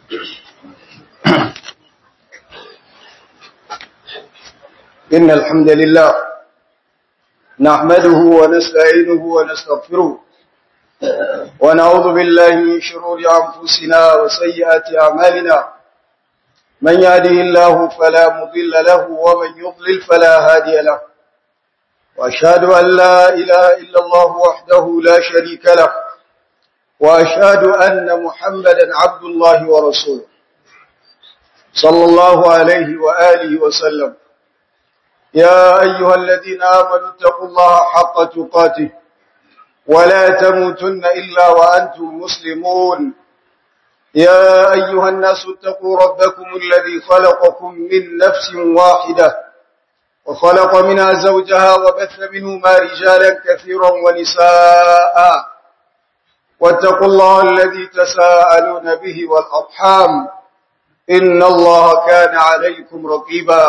إن الحمد لله نحمده ونستعينه ونستغفره ونعوذ بالله من شرور أنفسنا وسيئات أعمالنا من يهده الله فلا مضل له ومن يضلل فلا هادي له وأشهد أن لا إله إلا الله وحده لا شريك له وأشهد أن محمدا عبد الله ورسوله صلى الله عليه وآله وسلم يا أيها الذين آمنوا اتقوا الله حق تقاته ولا تموتن إلا وأنتم مسلمون يا أيها الناس اتقوا ربكم الذي خلقكم من نفس واحدة وخلق منها زوجها وبث منهما رجالا كثيرا ونساء واتقوا الله الذي تساءلون به والأرحام إن الله كان عليكم رقيبا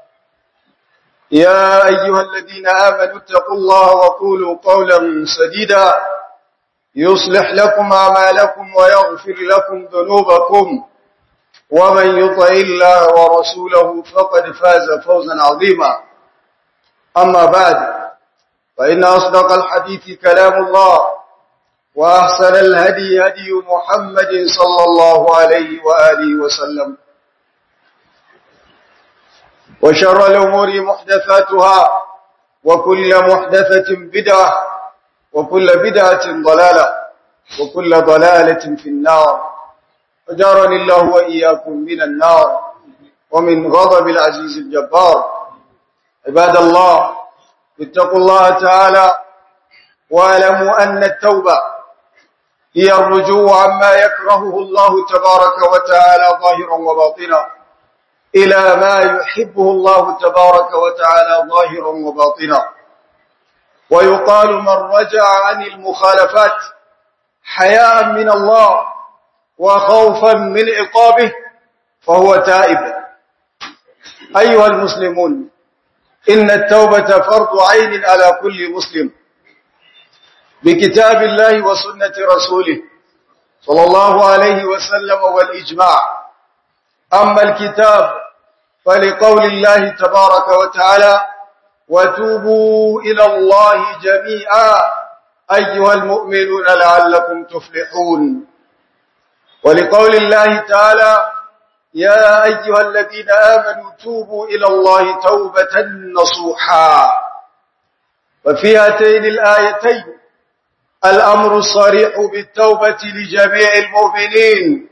يا أيها الذين آمنوا اتقوا الله وقولوا قولا سديدا يصلح لكم أعمالكم ويغفر لكم ذنوبكم ومن يطع الله ورسوله فقد فاز فوزا عظيما أما بعد فإن أصدق الحديث كلام الله وأحسن الهدي هدي محمد صلى الله عليه وآله وسلم وشر الأمور محدثاتها وكل محدثة بدعة وكل بدعة ضلالة وكل ضلالة في النار فجارني الله وإياكم من النار ومن غضب العزيز الجبار عباد الله اتقوا الله تعالى واعلموا أن التوبة هي الرجوع عما يكرهه الله تبارك وتعالى ظاهرا وباطنا إلى ما يحبه الله تبارك وتعالى ظاهرا وباطنا ويقال من رجع عن المخالفات حياء من الله وخوفا من عقابه فهو تائب أيها المسلمون إن التوبة فرض عين على كل مسلم بكتاب الله وسنة رسوله صلى الله عليه وسلم والإجماع أما الكتاب فلقول الله تبارك وتعالى وتوبوا إلى الله جميعا أيها المؤمنون لعلكم تفلحون ولقول الله تعالى يا أيها الذين آمنوا توبوا إلى الله توبة نصوحا وفي هاتين الآيتين الأمر الصريح بالتوبة لجميع المؤمنين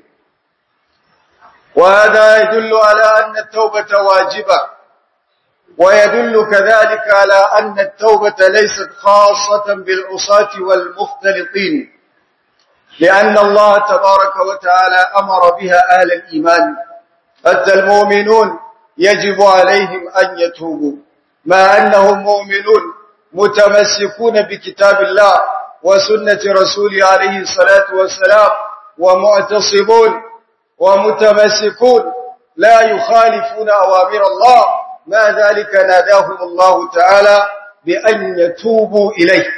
وهذا يدل على أن التوبة واجبة ويدل كذلك على أن التوبة ليست خاصة بالعصاة والمختلطين لأن الله تبارك وتعالى أمر بها أهل الإيمان حتى المؤمنون يجب عليهم أن يتوبوا ما أنهم مؤمنون متمسكون بكتاب الله وسنة رسوله عليه الصلاة والسلام ومعتصبون ومتمسكون لا يخالفون أوامر الله ما ذلك ناداهم الله تعالى بأن يتوبوا إليه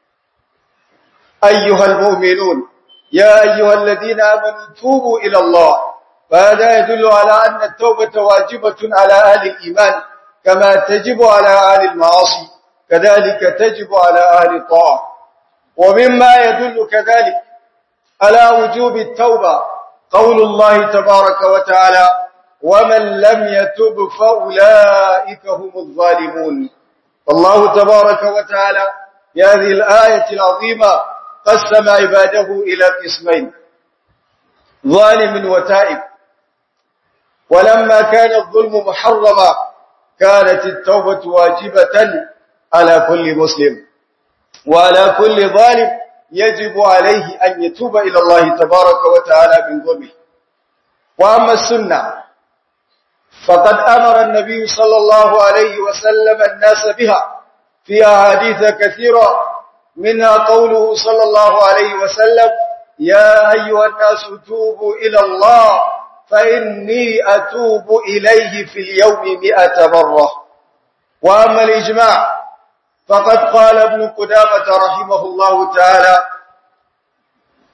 أيها المؤمنون يا أيها الذين آمنوا توبوا إلى الله فهذا يدل على أن التوبة واجبة على أهل الإيمان كما تجب على أهل المعاصي كذلك تجب على أهل الطاعة ومما يدل كذلك على وجوب التوبة قول الله تبارك وتعالى ومن لم يتب فأولئك هم الظالمون الله تبارك وتعالى في هذه الآية العظيمة قسم عباده إلى قسمين ظالم وتائب ولما كان الظلم محرما كانت التوبة واجبة على كل مسلم وعلى كل ظالم يجب عليه أن يتوب إلى الله تبارك وتعالى من ظلمه وأما السنة فقد أمر النبي صلى الله عليه وسلم الناس بها في أحاديث كثيرة منها قوله صلى الله عليه وسلم يا أيها الناس توبوا إلى الله فإني أتوب إليه في اليوم مئة مرة وأما الإجماع فقد قال ابن قدامة رحمه الله تعالى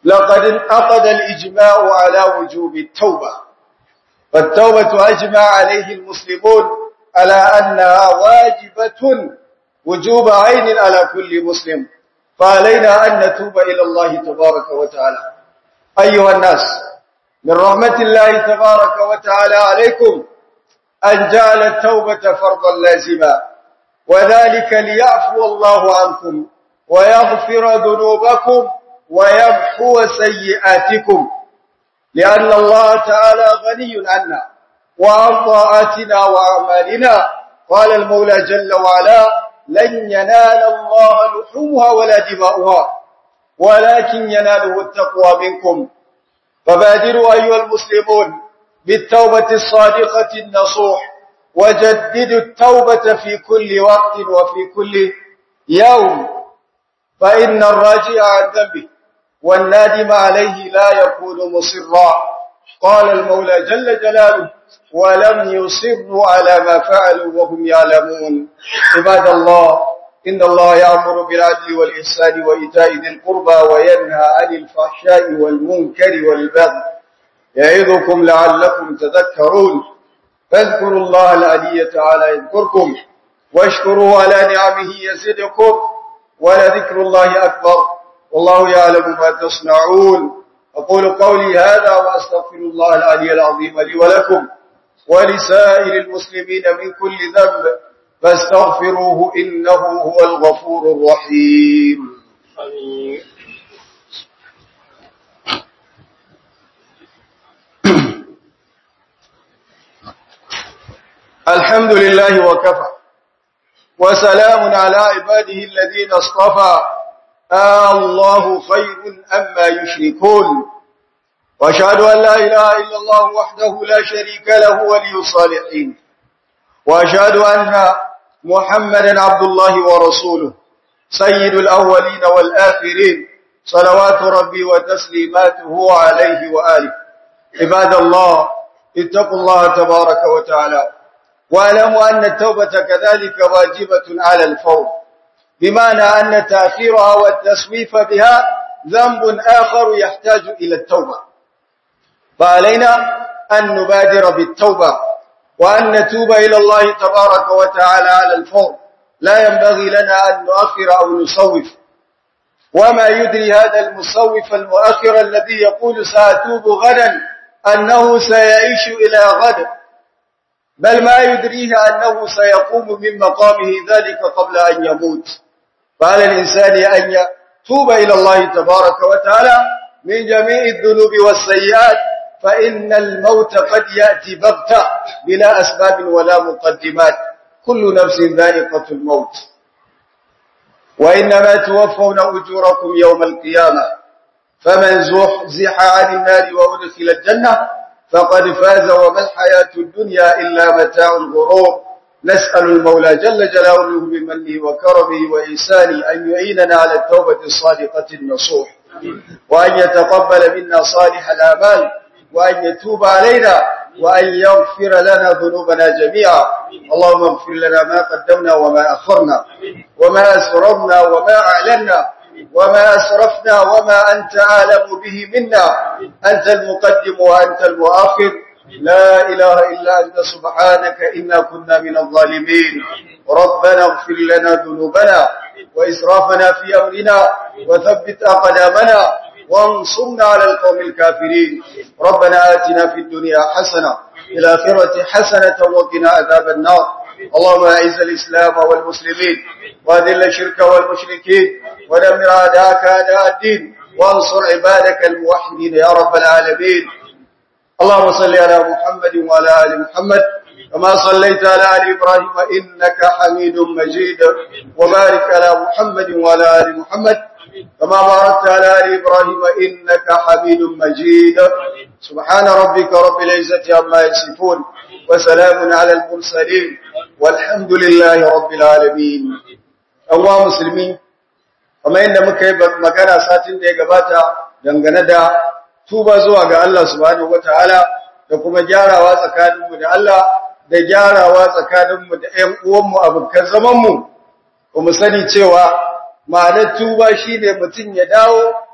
لقد انعقد الإجماع على وجوب التوبة فالتوبة أجمع عليه المسلمون على أنها واجبة وجوب عين على كل مسلم فعلينا أن نتوب إلى الله تبارك وتعالى أيها الناس من رحمة الله تبارك وتعالى عليكم أن جعل التوبة فرضا لازما وذلك ليعفو الله عنكم ويغفر ذنوبكم ويمحو سيئاتكم لأن الله تعالى غني عنا وعن طاعاتنا وأعمالنا قال المولى جل وعلا لن ينال الله لحومها ولا دماؤها ولكن يناله التقوى منكم فبادروا أيها المسلمون بالتوبة الصادقة النصوح وجددوا التوبة في كل وقت وفي كل يوم فإن الراجع عن ذنبه والنادم عليه لا يكون مصرا قال المولى جل جلاله ولم يصروا على ما فعلوا وهم يعلمون عباد الله إن الله يأمر بالعدل والإحسان وإيتاء ذي القربى وينهى عن الفحشاء والمنكر والبغي يعظكم لعلكم تذكرون فاذكروا الله العلي تعالى يذكركم واشكروه على نعمه يزدكم ولذكر الله أكبر والله يعلم ما تصنعون أقول قولي هذا وأستغفر الله العلي العظيم لي ولكم ولسائر المسلمين من كل ذنب فاستغفروه إنه هو الغفور الرحيم آمين الحمد لله وكفى وسلام على عباده الذين اصطفى آه الله خير أما يشركون وأشهد أن لا إله إلا الله وحده لا شريك له ولي الصالحين وأشهد أن محمدا عبد الله ورسوله سيد الأولين والآخرين صلوات ربي وتسليماته عليه وآله عباد الله اتقوا الله تبارك وتعالى واعلموا أن التوبة كذلك واجبة على الفور بمعنى أن تأخيرها والتسويف بها ذنب آخر يحتاج إلى التوبة فعلينا أن نبادر بالتوبة وأن نتوب إلى الله تبارك وتعالى على الفور لا ينبغي لنا أن نؤخر أو نصوف وما يدري هذا المصوف المؤخر الذي يقول سأتوب غدا أنه سيعيش إلى غد بل ما يدريه أنه سيقوم من مقامه ذلك قبل أن يموت فعلى الإنسان أن يتوب إلى الله تبارك وتعالى من جميع الذنوب والسيئات فإن الموت قد يأتي بغتة بلا أسباب ولا مقدمات كل نفس ذائقة الموت وإنما توفون أجوركم يوم القيامة فمن زحزح عن النار وأدخل الجنة فقد فاز وما الحياة الدنيا إلا متاع الغرور نسأل المولى جل جلاله بمنه وكرمه وإحسانه أن يعيننا على التوبة الصادقة النصوح وأن يتقبل منا صالح الآمال وأن يتوب علينا وأن يغفر لنا ذنوبنا جميعا اللهم اغفر لنا ما قدمنا وما أخرنا وما أسررنا وما أعلنا وما أسرفنا وما أنت أعلم به منا أنت المقدم وأنت المؤخر لا إله إلا أنت سبحانك إنا كنا من الظالمين ربنا اغفر لنا ذنوبنا وإسرافنا في أمرنا وثبت أقدامنا وانصرنا على القوم الكافرين ربنا آتنا في الدنيا حسنة في الآخرة حسنة وقنا عذاب النار اللهم أعز الإسلام والمسلمين وأذل الشرك والمشركين ودمر أعداءك أعداء الدين وانصر عبادك الموحدين يا رب العالمين اللهم صل على محمد وعلى آل محمد كما صليت على آل إبراهيم إنك حميد مجيد وبارك على محمد وعلى آل محمد كما باركت على آل إبراهيم إنك حميد مجيد سبحان ربك رب العزة عما يصفون وسلام على المرسلين والحمد لله رب العالمين أنواع مسلمين kamar yadda muka yi magana satin da ya gabata dangane da tuba zuwa ga Allah subhanahu wataala da kuma gyarawa tsakaninmu da Allah da gyarawa tsakaninmu da ƴan uwanmu abokan zamanmu ba mu sani cewa ma'anar tuba shine mutum ya dawo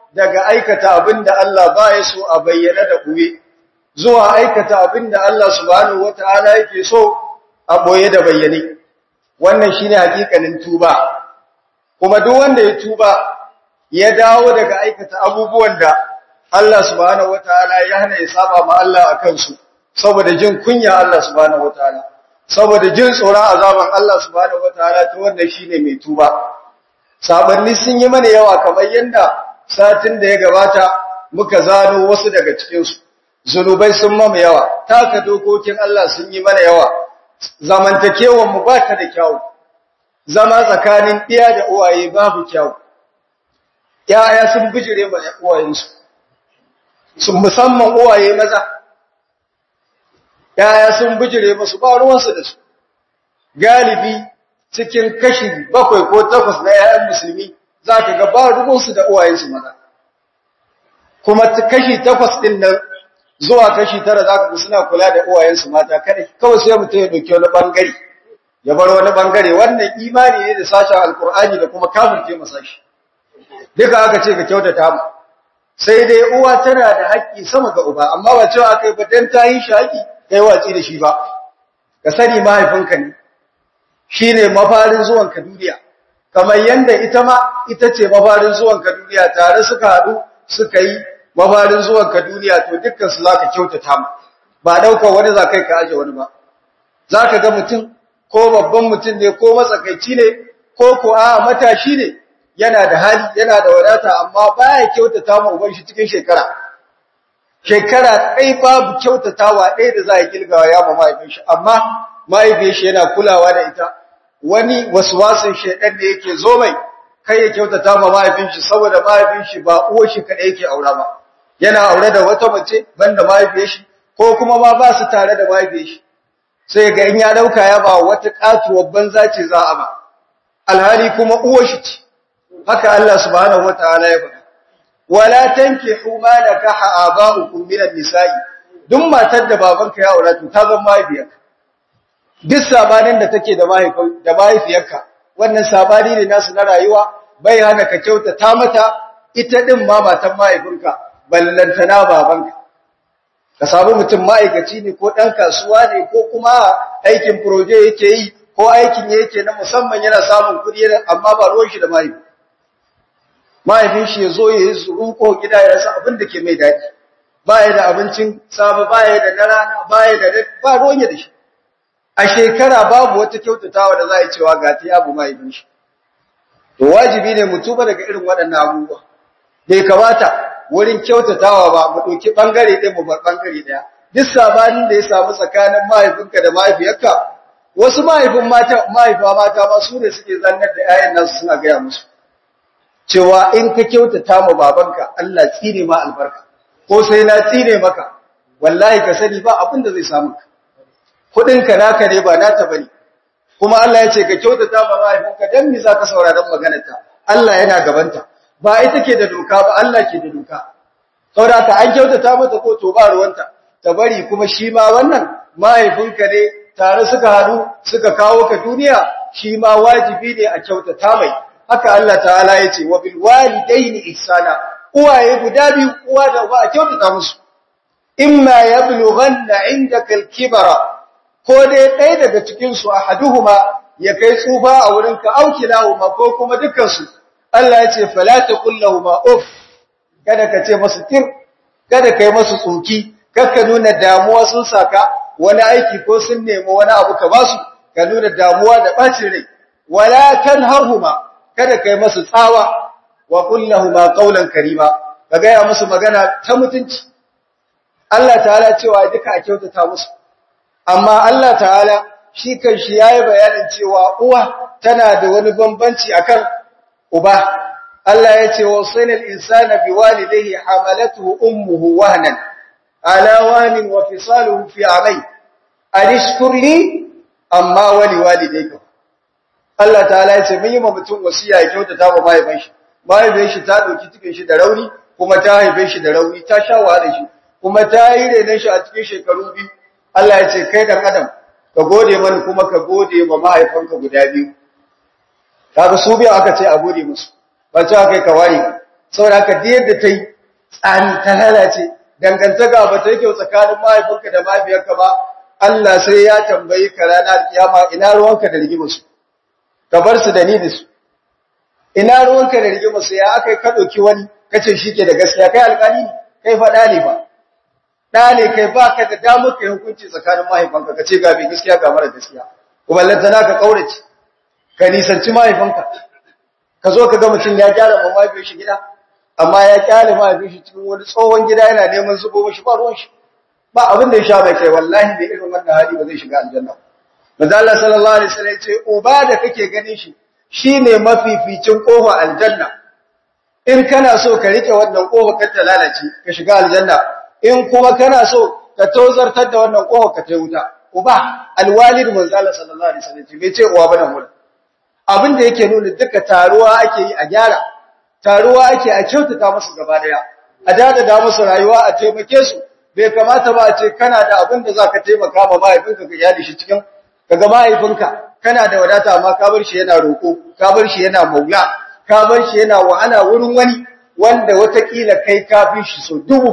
daga aikata abinda Allah ba ya so a bayyana da buye zuwa aikata abinda Allah subhanahu wataala yake so a boye da bayyane wannan shine hakikanin tuba kuma duk wanda ya tuba ya dawo daga aikata abubuwan da Allah subhanahu wataala ya hana ya saba ma Allah akan su saboda jin kunya Allah subhanahu wataala saboda jin tsoron azaban Allah subhanahu wataala to wannan shine mai tuba sabanni sun yi mana yawa kamar yanda satin da ya gabata muka zano wasu daga cikin su zunubai sun mama yawa taka dokokin Allah sun yi mana yawa zamantakewar mu ba ta da kyau zama tsakanin iya da uwaye babu kyau yaya sun bijire ma uwayensu sun musamman uwaye maza yaya sun bijire musu ba ruwansu da su galibi cikin kashi bakwai ko takwas na yayan musulmi za ka ga ba ruwansu da uwayensu maza kuma kashi takwas ɗin nan zuwa kashi tara za ka ga suna kula da uwayensu mata kadai kawai sai mutum ya ɗauki wani ɓangare ya bar wani ɓangare wannan imani ne da sashen alkur'ani da kuma kafirce masa shi duka aka ce ka kyautata mu sai dai uwa tana da haƙƙi sama ga uba amma ba cewa kai ba dan ta yi shi haƙƙi kai watsi da shi ba ka sani mahaifinka ne shine mafarin zuwan ka duniya kamar yanda ita ma ita ce mafarin zuwan ka duniya tare suka haɗu suka yi mafarin zuwan ka duniya to dukkan su zaka kyautata mu ba daukar wani za kai ka aje wani ba zaka ga mutum ko babban mutum ne ko matsakaici ne ko ko a matashi ne yana da hali yana da wadata amma baya kyautata ma uban shi cikin shekara shekara kai babu kyautatawa ɗaya da za a kilgawa ya ma mahaifin shi amma mahaifin shi yana kulawa da ita wani waswasin shedan da yake zo mai kai ya kyautata ma mahaifin shi saboda mahaifin shi ba uwar shi kadai yake aura ba yana aure da wata mace banda mahaifiyar shi ko kuma ma ba su tare da mahaifiyar shi sai ga in ya dauka ya ba wata katuwar banza ce za a ba alhali kuma uwar shi ce haka Allah subhanahu wataala ya faɗa wala tankihu ma nakaha aba'ukum min an-nisa'i duk matar da babanka ya aura to ta zama mahaifiyarka duk sabanin da take da mahaifin da mahaifiyarka wannan sabani ne nasu na rayuwa bai hana ka kyautata mata ita din ma matan mahaifinka ballantana babanka ka samu mutum ma'aikaci ne ko dan kasuwa ne ko kuma aikin proje yake yi ko aikin yake na musamman yana samun kuɗi amma ba ruwan shi da mahaifi mahaifin shi ya zo ya yi zuruko gida ya rasa abin da ke mai daɗi ba ya da abincin safe ba ya da na rana ba ya da ba ruwan ya da shi a shekara babu wata kyautatawa da za a yi cewa ga ta abu mahaifin shi to wajibi ne mu tuba daga irin waɗannan abubuwa bai kamata wurin kyautatawa ba mu ɗauki ɓangare ɗaya mu bar ɓangare ɗaya duk sabanin da ya samu tsakanin mahaifinka da mahaifiyarka wasu mahaifin mata mahaifa mata ma su ne suke zannar da 'ya'yan nasu suna gaya musu cewa in ka kyautata ma babanka Allah tsine ma albarka ko sai na tsine maka wallahi ka sani ba abin da zai samu ka kudinka naka ne ba nata bane kuma Allah ya ce ka kyautata ma mahaifinka dan me zaka sauraron maganarta Allah yana gabanta ba ita ke da doka ba Allah ke da doka saboda ka an kyautata mata ko to ba ruwanta ta bari kuma shi ma wannan mahaifinka ne tare suka haɗu suka kawo ka duniya shi ma wajibi ne a kyautata mai haka Allah ta'ala ya ce wa bil walidaini ihsana uwaye guda biyu uwa da uba a kyautata musu imma yablughanna indaka al-kibara ko dai ɗaya daga cikin su ahaduhuma ya kai tsufa a wurin ka aukilahuma ko kuma dukkan su Allah ya ce fala taqul lahumu uff kada ka ce masu tir kada kai masu tsoki kakka nuna damuwa sun saka wani aiki ko sun nemi wani abu ka basu ka nuna damuwa da bacin rai wala tanharhuma kada kai masu tsawa wa kullahuma qawlan karima ka gaya musu magana ta mutunci Allah ta'ala cewa duka a kyautata musu amma Allah ta'ala shi kan shi yayi bayanin cewa uwa tana da wani bambanci akan uba Allah ya ce wasainal insana biwalidayhi hamalatuhu ummuhu wahnan ala wahnin wa fisaluhu fi amay anishkur li amma wali walidayka Allah ta'ala ya ce mun yi ma mutum wasiya ya kyautata wa mahaifin shi mahaifin shi ta dauki cikin shi da rauni kuma ta haife shi da rauni ta sha wahala shi kuma ta yi renon shi a cikin shekaru biyu Allah ya ce kai dan adam ka gode mani kuma ka gode wa mahaifanka guda biyu kaga su biyu aka ce a gode musu ba cewa kai ka ware saboda haka da yadda ta yi tsani ta lalace dangantaka ba ta yi kyau tsakanin mahaifinka da mahaifiyarka ba Allah sai ya tambayi ka ranar kiyama ina ruwanka da rigimarsu ka bar su da ni da su ina ruwanka da rigimarsu ya aka ka ɗauki wani kace shi ke da gaskiya kai alƙali kai faɗa ne ba ɗa ne kai ba ka da damar kai hukunci tsakanin mahaifanka ka ce ga mai gaskiya ga mara gaskiya kuma lantana ka ƙaurace ka nisanci mahaifanka ka zo ka ga mutum ya gyara ma mahaifin shi gida amma ya kyale mahaifin shi cikin wani tsohon gida yana neman zubo mashi ba ruwan shi ba abin da ya sha mai kai wallahi da irin wannan hali ba zai shiga aljanna manzo Allah sallallahu alaihi wasallam ya ce uba da kake ganin shi shine mafificin kofa aljanna in kana so ka rike wannan kofa ka ta lalace ka shiga aljanna in kuma kana so ka tozartar da wannan kofa ka ta wuta uba alwalid manzo Allah sallallahu alaihi wasallam bai ce uwa bane mu abin da yake nuna duka taruwa ake yi a gyara taruwa ake a kyautata musu gaba daya a dadada musu rayuwa a taimake su bai kamata ba a ce kana da abin da zaka taimaka ma mahaifinka ka yadi shi cikin kaga mahaifinka kana da wadata amma ka bar shi yana roko ka bar shi yana maula ka bar shi yana wahala wurin wani wanda watakila kai ka fi shi so dubu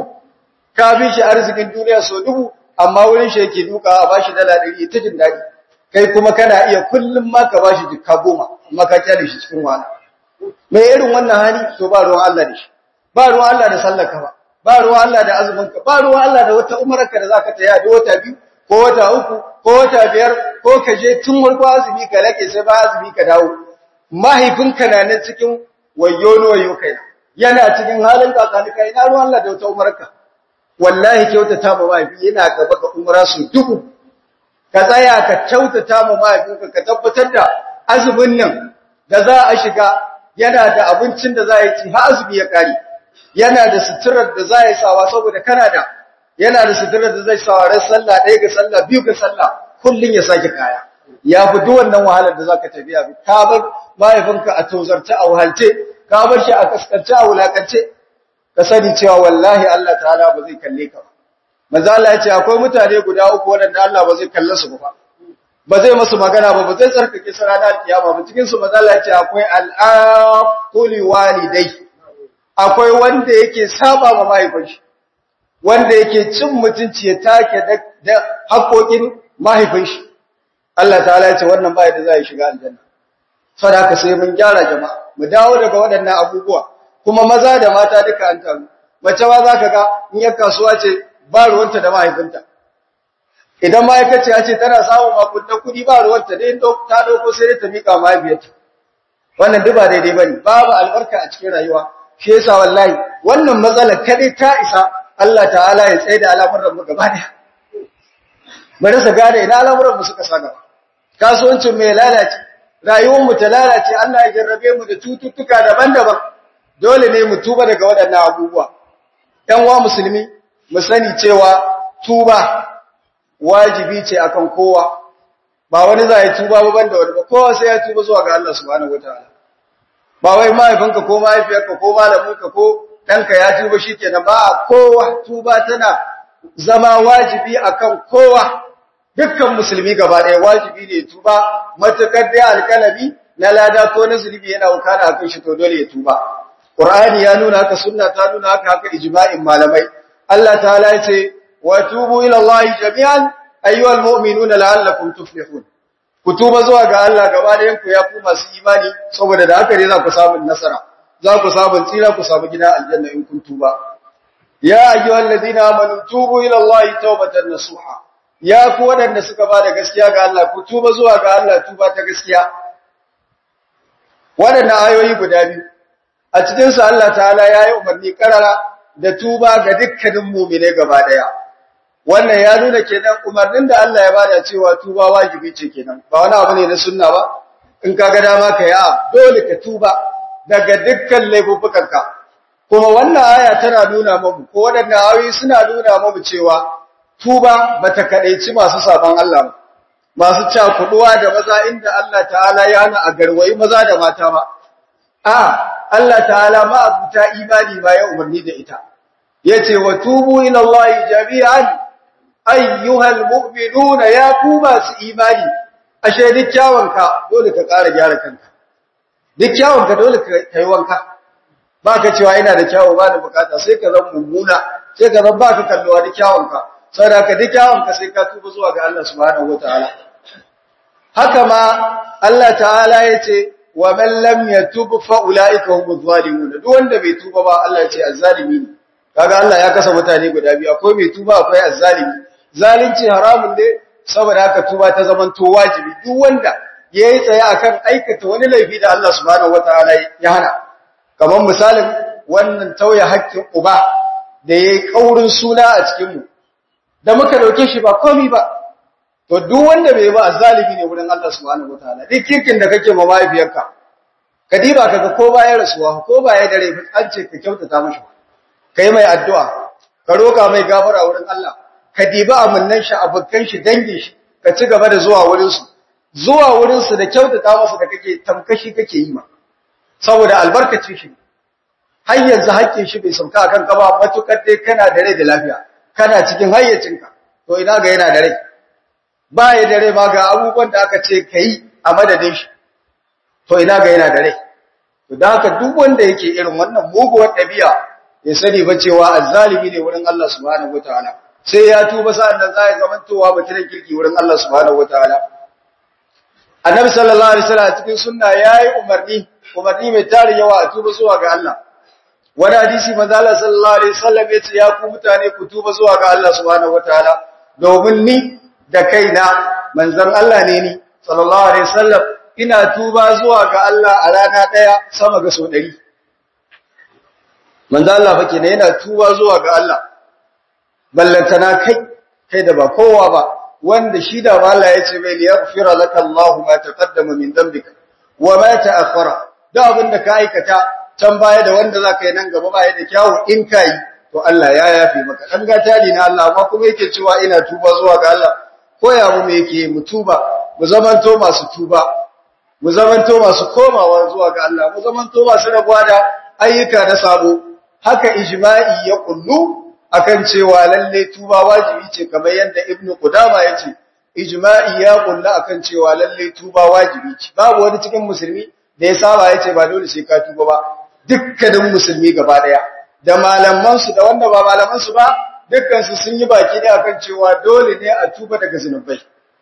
ka fi shi arzikin duniya so dubu amma wurin shi yake duka a bashi dala ɗari ta jin daɗi kai kuma kana iya kullum ma ka bashi jikka goma amma ka kyale shi cikin wahala mai irin wannan hali to ba ruwan Allah da shi ba ruwan Allah da sallarka ba ba ruwan Allah da azuminka ba ruwan Allah da wata umarka da zaka taya da wata biyu ko wata uku ko wata biyar ko ka je tun farko azumi ka rake sai ba azumi ka dawo mahaifinka na nan cikin wayo wayo kai yana cikin halin kakanika ina ruwan Allah da wata umarka wallahi kyautata ma mahaifi yana gaba ga umra su dubu ka tsaya ka kyautata ma mahaifinka ka tabbatar da azumin nan da za a shiga yana da abincin da za a ci har azumi ya kare yana da suturar da za a yi sawa saboda kana da yana da suturar da zai sawa ran sallah ɗaya ga sallah biyu ga sallah kullun ya sake kaya ya fi duk wannan wahalar da zaka tafiya bi ka bar mahaifinka a tozarce a wahalce ka bar shi a kaskance a wulakance ka sani cewa wallahi Allah ta'ala ba zai kalle ka ba manzo Allah ya ce akwai mutane guda uku waɗanda Allah ba zai kalle su ba ba zai masu magana ba ba zai tsarkake su ranar kiyama ba cikin su manzo Allah ya ce akwai al'aquli walidai akwai wanda yake saba ma mahaifin shi wanda yake cin mutunci ya take da haƙoƙin mahaifin shi Allah ta'ala ya ce wannan bai da zai shiga aljanna saboda sai mun gyara jama'a mu dawo daga waɗannan abubuwa kuma maza da mata duka an taru mace ma zaka ga in yar kasuwa ce ba ruwanta da mahaifinta idan ma'aikaci ya ce tana samun makunta kuɗi ba ruwanta dai ta dauko sai ta mika mahaifiyarta wannan duk ba daidai bane babu albarka a cikin rayuwa shi yasa wallahi wannan matsala kadai ta isa Allah ta'ala ya tsaye da al'amuran mu gaba daya mu rasa gane ina al'amuran mu suka sa gaba kasuwancin mai lalace rayuwar mu ta lalace Allah ya jarrabe mu da cututtuka daban-daban dole ne mu tuba daga waɗannan abubuwa ɗan wa musulmi mu sani cewa tuba wajibi ce akan kowa ba wani za ya tuba ba banda wani ba kowa sai ya tuba zuwa ga Allah subhanahu wataala ba wai mahaifinka ko mahaifiyarka ko malaminka ko ɗanka ya tuba shikenan ba kowa tuba tana zama wajibi akan kowa dukkan musulmi gaba ɗaya wajibi ne tuba matakar da alƙalami na lada ko na zunubi yana wakana akan shi to dole ya tuba Qur'ani ya nuna haka sunna ta nuna haka haka ijma'in malamai Allah ta'ala ya ce wa tubu ila Allah jami'an ayyuhal mu'minuna la'allakum tuflihun ku tuba zuwa ga Allah gaba da yanku ya ku masu imani saboda da haka ne za ku samu nasara za ku samu tsira ku samu gida aljanna in kun tuba ya ayyuhal ladina amanu tubu ila Allah tawbatan nasuha ya ku wadanda suka ba da gaskiya ga Allah ku tuba zuwa ga Allah tuba ta gaskiya wadannan ayoyi guda biyu a cikin su Allah ta'ala yayi umarni karara da tuba ga dukkanin mu'mine gaba daya wannan ya nuna kenan umarnin da Allah ya bada cewa tuba wajibi ce kenan ba wani abu ne na sunna ba in ka ga dama ka ya dole ka tuba daga dukkan laifukanka kuma wannan aya tana nuna mu ko wadannan ayoyi suna nuna mu cewa tuba bata kadaici masu saban Allah ba masu cakuduwa da maza inda Allah ta'ala ya hana a garwayi maza da mata ba a Allah ta'ala ma abuta imani ba ya umarni da ita yace wa tubu ila Allah jami'an ayyuhal mu'minuna ya ku masu imani ashe duk kyawunka dole ka ƙara gyara kanka duk kyawunka dole ka yi wanka baka cewa ina da kyawu ba da bukata sai ka zama mummuna sai ka zama baka kallowa da kyawunka saboda ka duk kyawunka sai ka tuba zuwa ga Allah subhanahu wataala haka ma Allah ta'ala yace wa man lam yatub fa ulaika humuz zalimun duk wanda bai tuba ba Allah yace azzalimi ne kaga Allah ya kasa mutane guda biyu akwai mai tuba akwai azzalimi zalunci haramun ne saboda haka tuba ta zaman to wajibi duk wanda yayi tsaye akan aikata wani laifi da Allah subhanahu wataala ya hana kamar misalin wannan tauye haƙƙin uba da yayi kaurin suna a cikin mu da muka dauke shi ba komai ba to duk wanda bai ba azzalimi ne wurin Allah subhanahu wataala duk kirkin da kake ma mahaifiyarka ka diba kaga ko baya rasuwa ko baya dare an ce ka kyautata mashi kai mai addu'a ka roka mai gafara wurin Allah ka diba amannan shi abukan shi dangin shi ka ci gaba da zuwa wurin su zuwa wurin su da kyautata masa da kake tamkashi kake yi ma saboda albarkacin shi har yanzu haƙƙin shi bai sauka akan ka ba matukar dai kana da rai da lafiya kana cikin hayyacinka to ina ga yana da rai ba ya da rai ma ga abubuwan da aka ce kai a madadin shi to ina ga yana da rai to da haka duk wanda yake irin wannan muguwar ɗabi'a ya sani ba cewa azzalimi ne wurin Allah subhanahu wataala sai ya tuba sa'an nan zai zamantowa mutumin kirki wurin Allah subhanahu wataala annabi sallallahu alaihi wasallam cikin sunna yayi umarni umarni mai tarin yawa a tuba zuwa ga Allah wani hadisi manzo Allah sallallahu alaihi wasallam yace ya ku mutane ku tuba zuwa ga Allah subhanahu wataala domin ni da kaina manzon Allah ne ni sallallahu alaihi wasallam ina tuba zuwa ga Allah a rana daya sama ga so 100 manzo Allah fa kenan yana tuba zuwa ga Allah ballantana kai kai da ba kowa ba wanda shi da Allah ya ce mai liyaghfira laka Allahu ma taqaddama min dhanbika wa ma ta'akhkhara da abin da ka aikata can baya da wanda zaka yi nan gaba baya da kyawu in kai to Allah ya yafe maka dan gata ne na Allah amma kuma yake cewa ina tuba zuwa ga Allah koya mu me yake mu tuba mu zamanto masu tuba mu zamanto masu komawa zuwa ga Allah mu zamanto masu rabuwa da ayyuka na sabo haka ijma'i ya kullu akan cewa lalle tuba wajibi ce kamar yadda ibnu qudama yace ijma'i ya kullu akan cewa lalle tuba wajibi ce babu wani cikin musulmi da ya saba yace ba dole sai ka tuba ba dukkanin musulmi gaba daya da malaman su da wanda ba malaman su ba dukkan su sun yi baki da akan cewa dole ne a tuba daga zinubai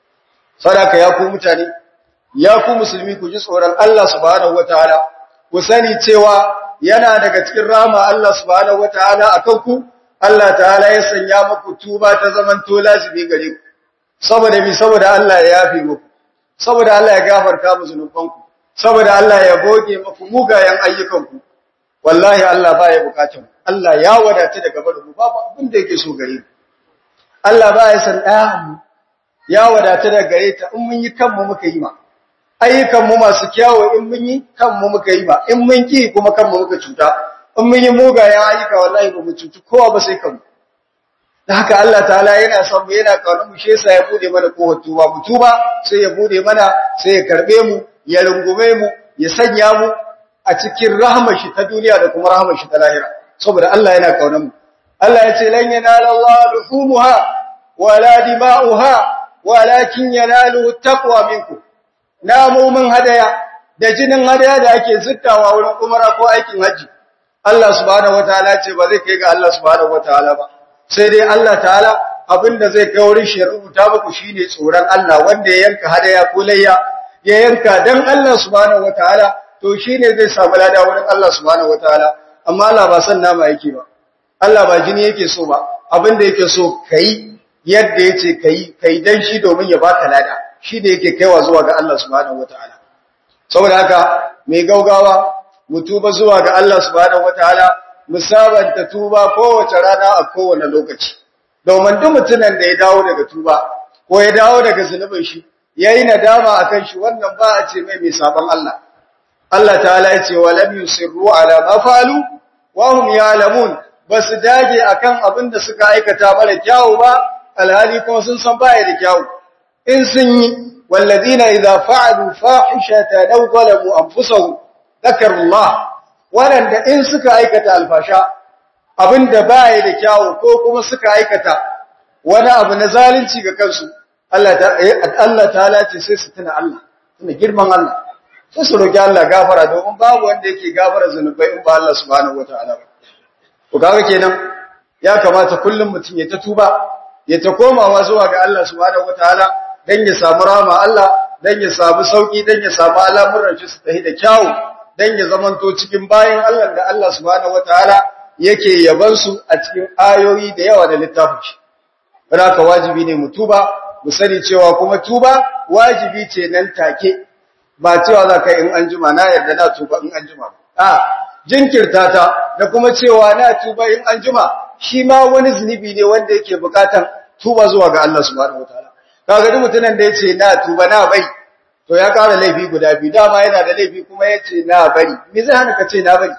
sadaka ya ku mutane ya ku musulmi ku ji tsoron Allah subhanahu wataala ku sani cewa yana daga cikin rama Allah subhanahu wataala akan ku Allah ta'ala ya sanya muku tuba ta zaman to lazimi gare ku saboda mi saboda Allah ya yafe muku saboda Allah ya gafarta muku zunubanku saboda Allah ya goge muku mugayen ayyukanku wallahi Allah baya bukatun Allah ya wadata daga barin babu abin da yake so gare ku Allah baya san ɗaya ya wadata daga gare ta in mun yi kanmu muka yi ma ayyukanmu masu kyawu in mun yi kanmu muka yi ma in mun ki kuma kanmu muka cuta in mun yi mugayen ayyuka wallahi ba mu cuci kowa ba sai kanmu da haka Allah ta'ala yana son mu yana kaunar mu shi yasa ya bude mana kohon tuba mu tuba sai ya bude mana sai ya karbe mu ya rungume mu ya sanya mu a cikin rahmar shi ta duniya da kuma rahmar shi ta lahira saboda Allah yana kaunar mu Allah ya ce lan yanala Allah luhumuha wala dima'uha walakin yanaluhu taqwa minkum namomin hadaya da jinin hadaya da ake zittawa wurin umara ko aikin haji Allah subhanahu wataala ce ba zai kai ga Allah subhanahu wataala ba sai dai Allah ta'ala abinda zai kai wurin shi rubuta muku shine tsoron Allah wanda ya yanka hadaya ko layya ya yanka dan Allah subhanahu wataala to shine zai samu lada wurin Allah subhanahu wataala amma Allah ba san nama yake ba Allah ba jini yake so ba abinda yake so kai yadda yace kai kai dan shi domin ya baka lada shi da yake kaiwa zuwa ga Allah subhanahu wataala saboda haka mai gaugawa mu tuba zuwa ga Allah subhanahu wataala mu sabanta tuba kowace rana a kowane lokaci domin duk mutumin da ya dawo daga tuba ko ya dawo daga zunubin shi yayi nadama akan shi wannan ba a ce mai mai saban Allah Allah ta'ala ya ce wa lam yusirru ala ma falu wa hum ya'lamun basu dage akan abin da suka aikata mara kyawu ba alhali kuma sun san baya da kyawu in sun yi walladina idza fa'alu fahishatan aw zalamu anfusahum dhakarullah wanda in suka aikata alfasha abinda baya da kyawu ko kuma suka aikata wani abu na zalunci ga kansu Allah ta Allah ta'ala ce sai su tuna Allah tuna girman Allah sai su roki Allah gafara domin babu wanda yake gafara zanubai in ba Allah subhanahu wataala ba to kaga kenan ya kamata kullum mutum ya ta tuba ya ta komawa zuwa ga Allah subhanahu wataala dan ya samu rama Allah dan ya samu sauki dan ya samu al'amuran shi su tafi da kyawu dan ya zamanto cikin bayan Allah da Allah subhanahu wataala yake yaban su a cikin ayoyi da yawa da littafin shi haka wajibi ne mu tuba mu sani cewa kuma tuba wajibi ce nan take ba cewa za ka in an jima na yarda na tuba in an jima a jinkirta ta da kuma cewa na tuba in an jima shi ma wani zunubi ne wanda yake bukatan tuba zuwa ga Allah subhanahu wataala kaga duk mutumin da yace na tuba na bai to ya kara laifi guda biyu dama yana da laifi kuma yace na bari me zai hana ka ce na bari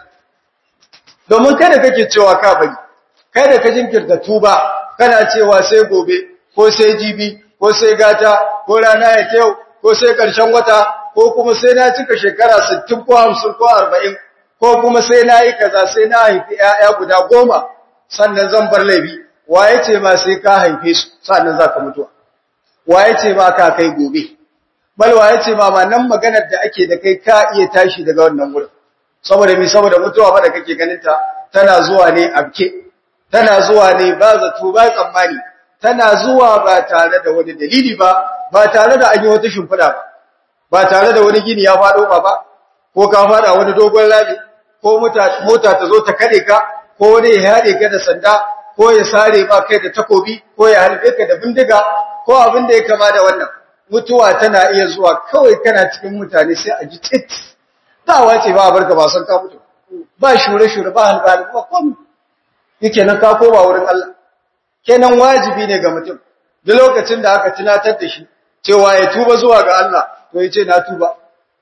domin kai da kake cewa ka bari kai da ka jinkirta tuba kana cewa sai gobe ko sai jibi ko sai gata ko rana ya kyau ko sai karshen wata ko kuma sai na cika shekara 60 ko 50 ko 40 ko kuma sai na yi kaza sai na haifi ƴaƴa guda goma sannan zan bar laifi waye ce ma sai ka haife su sannan za ka mutuwa waye ce ma ka kai gobe bal waye ce ma ma nan maganar da ake da kai ka iya tashi daga wannan wurin saboda mi saboda mutuwa ba da kake ganin ta tana zuwa ne abke tana zuwa ne ba zato ba tsammani tana zuwa ba tare da wani dalili ba ba tare da an yi wata shimfiɗa ba ba tare da wani gini ya faɗo ba ba ko ka faɗa wani dogon labi ko mota ta zo ta kade ka ko wani ya haɗe ka da sanda ko ya sare ba kai da takobi ko ya harbe ka da bindiga ko abin da ya kama da wannan mutuwa tana iya zuwa kawai kana cikin mutane sai a ji tsit dawa ce ba a barka ba san ka mutu ba shure-shure ba halbali ba komai yake nan ka koma wurin Allah kenan wajibi ne ga mutum duk lokacin da aka tunatar da shi cewa ya tuba zuwa ga Allah to yace na tuba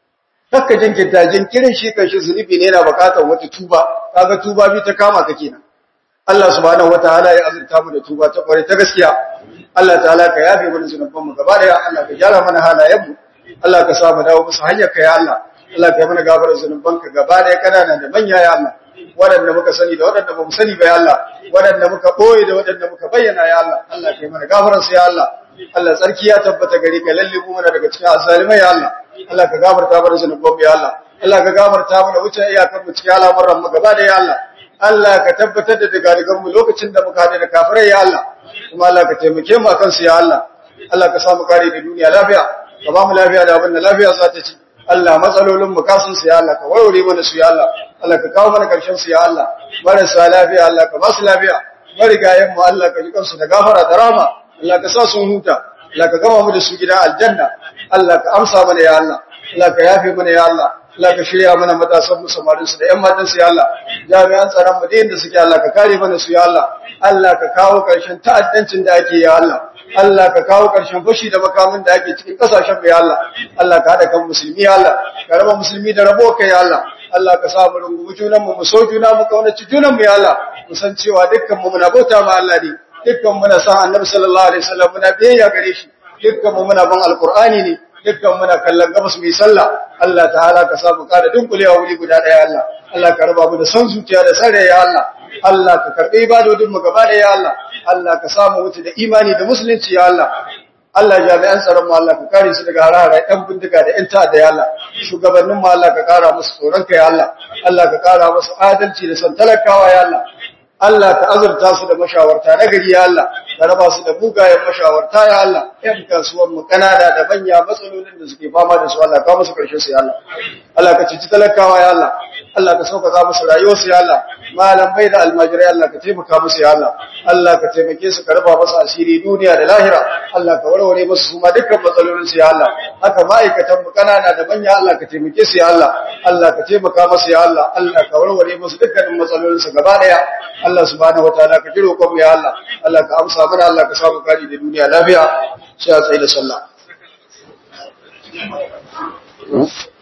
haka jinkirta jinkirin shi kan shi zunubi ne yana bukatar wata tuba kaga tuba bi ta kama ka kenan Allah subhanahu wataala ya azurta mu da tuba ta kware ta gaskiya Allah ta'ala ka yafe mana zunuban mu gaba da Allah ka gyara mana halayen mu Allah ka sa mu dawo musu hanyar ka ya Allah Allah ka yi mana gafarar zunuban ka gaba da kanana da manya ya Allah waɗanda muka sani da waɗanda ba mu sani ba ya Allah waɗanda muka ɓoye da waɗanda muka bayyana ya Allah Allah ka yi mana gafararsa ya Allah Allah tsarki ya tabbata gari ka lalle mu mana daga cikin azalimai ya Allah Allah ka gafarta mana zunuban ya Allah Allah ka gafarta mana wuce iyakar mu cikin al'amuran mu gaba da ya Allah Allah ka tabbatar da daga mu lokacin da muka hade da kafirai ya Allah kuma Allah ka taimake mu akan su ya Allah Allah ka samu kare da duniya lafiya ka ba mu lafiya da abin da lafiya za ta ci Allah matsalolin mu kasun su ya Allah ka warware mana su ya Allah Allah ka kawo mana karshen su ya Allah marasa lafiya Allah ka ba su lafiya marigayen mu Allah ka ji kansu da gafara da rahama Allah ka sa sun huta Allah ka gama mu da su gidan aljanna Allah ka amsa mana ya Allah Allah ka yafe mana ya Allah Allah ka shirya mana matasan mu samarin su da ƴan matan su ya Allah jami'an tsaron mu da suke Allah ka kare mana su ya Allah Allah ka kawo karshen ta'addancin da ake ya Allah Allah ka kawo ƙarshen fashi da makamin da ake cikin ƙasashen mu ya Allah Allah ka haɗa kan musulmi ya Allah ka raba musulmi da rabo kai ya Allah Allah ka sa mu rungumi junan mu mu so juna mu kaunaci junan mu ya Allah mu san cewa dukkan mu muna bauta ma Allah ne dukkan muna san Annabi sallallahu alaihi wasallam muna biyayya gare shi dukkan mu muna ban alqur'ani ne dukkan muna kallon gabas mai sallah Allah ta'ala ka sa mu kada dunkulewa wuri guda ɗaya Allah Allah ka raba mu da san zuciya da sare ya Allah Allah ka karɓi ibadodin mu gaba da ya Allah Allah ka samu wuce da imani da musulunci ya Allah Allah jami'an tsaron mu Allah ka kare su daga harara ɗan bindiga da ƴan ta'adda ya Allah shugabannin mu Allah ka kara musu tsoron ka ya Allah Allah ka kara musu adalci da san talakawa ya Allah Allah ka azurta su da mashawarta na gari ya Allah ka raba su da bugayen mashawarta ya Allah ƴan kasuwar mu kanana da manya matsalolin da suke fama da su Allah ka musu karshe su ya Allah Allah ka cici talakawa ya Allah Allah ka sauƙaƙa musu rayuwar su ya Allah malam bai da almajirai Allah ka taimaka musu ya Allah Allah ka taimake su ka raba musu asiri duniya da lahira Allah ka warware musu su ma dukkan matsalolin su ya Allah haka ma'aikatan mu kanana da manya Allah ka taimake su ya Allah Allah ka taimaka musu ya Allah Allah ka warware musu dukkanin matsalolin su gaba daya Allah subhanahu wataala ka jiro ku ya Allah Allah ka amsa mana Allah ka samu kari da duniya lafiya sai a tsaye da sallah